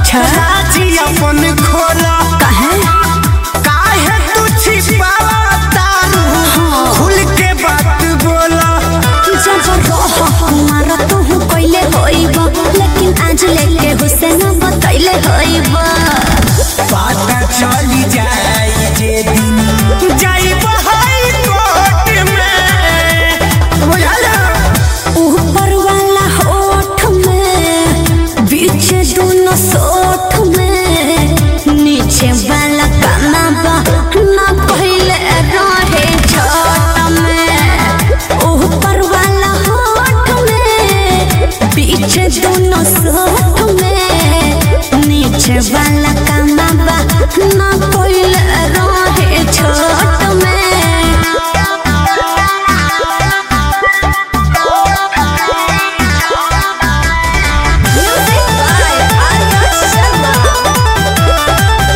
अच्छा राजी अपन खोला काहे काहे तू छिपावा तारू खुल के बात बोला जब रह कुमार तू कइले होइब लेकिन आज लेके हुसैन बतैले होइब पता चली जाए जे दिन जाइब हाई कोर्ट में बुझल ऊपर वाला होठ में बीच दोनों सोठ में नीचे वाला काना बा ना पहले रहे छोट में ऊपर वाला होठ में बीच दोनों सोठ में नीचे वाला काना बा ना पहले रहे छोट में Music by Arya Sharma.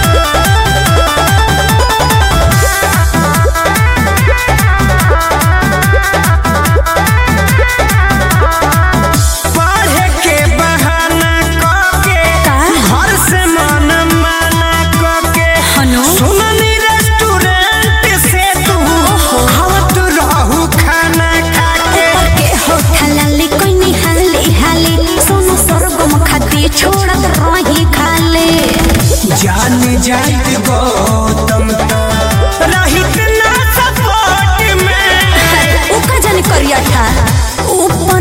पढ़े के बहाना करके का? घर से मन माना करके हनु? सुननी रेस्टोरेंट से तू आवत रहू खाना खाके के हो खलाली कोई निहाली हाली सोनो सरगम खाती छोड़त रही खाली जान जाइत गौतम तो रहित ना सपोर्ट में ऊका जाने करिया था ऊपर